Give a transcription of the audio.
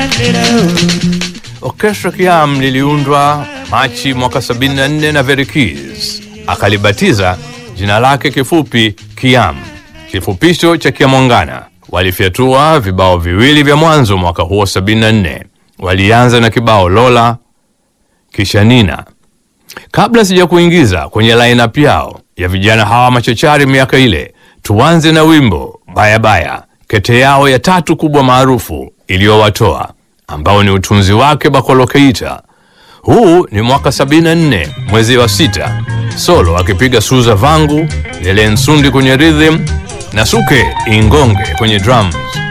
Orchestra Kiam liliundwa Machi mwaka 74 na Very Keys akalibatiza jina lake kifupi Kiam, kifupisho cha Kiamwangana. Walifyatua vibao viwili vya mwanzo mwaka huo 74. Walianza na kibao Lola kisha Nina. Kabla sija kuingiza kwenye lineup yao ya vijana hawa machachari miaka ile, tuanze na wimbo Baya Baya, kete yao ya tatu kubwa maarufu iliyowatoa ambao ni utunzi wake Bakolo Keita. Huu ni mwaka 74 mwezi wa sita, solo akipiga Suza Vangu, Lele Nsundi kwenye rhythm na Suke Ingonge kwenye drums.